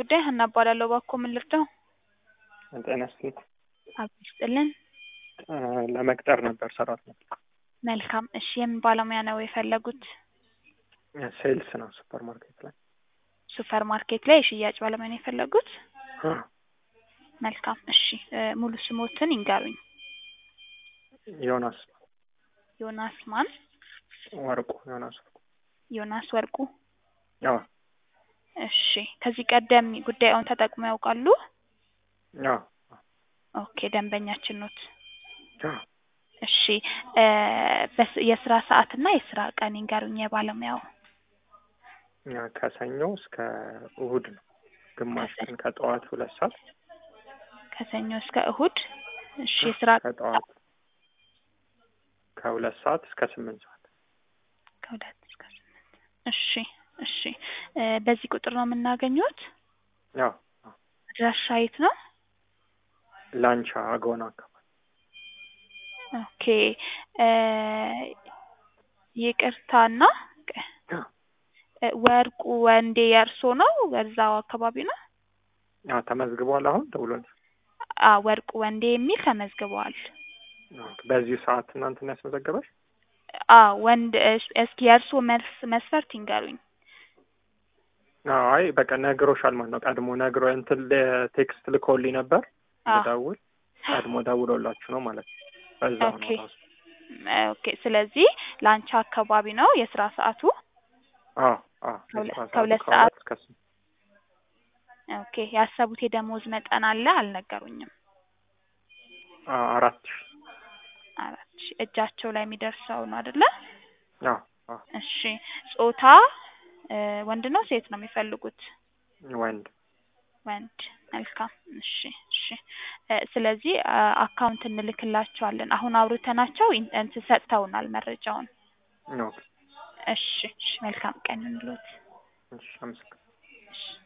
ጉዳይ ሀና እባላለሁ። እባክዎ ምን ልርዳው? ጤና ይስጥልኝ። አብ ይስጥልን። እ ለመቅጠር ነበር ሰራተኛ። መልካም እሺ፣ የምን ባለሙያ ነው የፈለጉት? ሴልስ ነው ሱፐር ማርኬት ላይ። ሱፐር ማርኬት ላይ የሽያጭ ባለሙያ ነው የፈለጉት? አ፣ መልካም እሺ፣ እ ሙሉ ስሞትን ይንገሩኝ። ዮናስ ዮናስ ማን? ወርቁ ዮናስ ወርቁ። ዮናስ ወርቁ። አዎ እሺ፣ ከዚህ ቀደም ጉዳዩን ተጠቅመው ያውቃሉ? አዎ ኦኬ፣ ደንበኛችን ኖት። አዎ። እሺ፣ እ በስ የስራ ሰዓትና የስራ ቀን ይንገሩኝ የባለሙያው። እኛ ከሰኞ እስከ እሁድ ነው። ግማሽ ቀን ከጠዋት ሁለት ሰዓት ከሰኞ እስከ እሁድ። እሺ፣ የስራ ከጠዋት ከሁለት ሰዓት እስከ ስምንት ሰዓት ከሁለት እስከ ስምንት እሺ እሺ እ በዚህ ቁጥር ነው የምናገኘት? አዎ አዎ። አድራሻ የት ነው? ላንቻ አጎና አካባቢ ኦኬ እ ይቅርታና አዎ እ ወርቁ ወንዴ የእርሶ ነው? በዛው አካባቢ ነው? አዎ ተመዝግቧል። አሁን ደውሎልኝ አ ወርቁ ወንዴ የሚል ተመዝግበዋል። በዚሁ ሰዓት እናንተን ያስመዘገበሽ? አ ወንድ እስ- እስኪ የእርሶ መልስ መስፈርት ይንገሩኝ። አዎ አይ በቃ ነግሮሻል ማለት ነው። ቀድሞ ነግሮ እንትን ቴክስት ልኮልኝ ነበር አ ልደውል ቀድሞ ደውሎላችሁ ነው ማለት ነው። በዛው ነው ኦኬ ራሱ። ኦኬ ስለዚህ ላንቻ አካባቢ ነው የስራ ሰዓቱ? አዎ አዎ ከሁለ- የስራ ሰዓቱ ከሁለት ከሁለት ሰዓት እስከ ስምንት ኦኬ ያሰቡት የደሞዝ መጠን አለ? አልነገሩኝም። አዎ አራት ሺህ አራት ሺህ እጃቸው ላይ የሚደርሰው ነው አይደለ? አዎ አዎ እሺ ጾታ እ ወንድ ነው ሴት ነው የሚፈልጉት? ወንድ ወንድ። መልካም እሺ እሺ እ ስለዚህ አ አካውንት እንልክላቸዋለን። አሁን አውርተናቸው ኢን እንትን ሰጥተውናል መረጃውን። ኦኬ እሺ እሺ መልካም ቀን እንሎት። እሺ አመሰግናለሁ። እሺ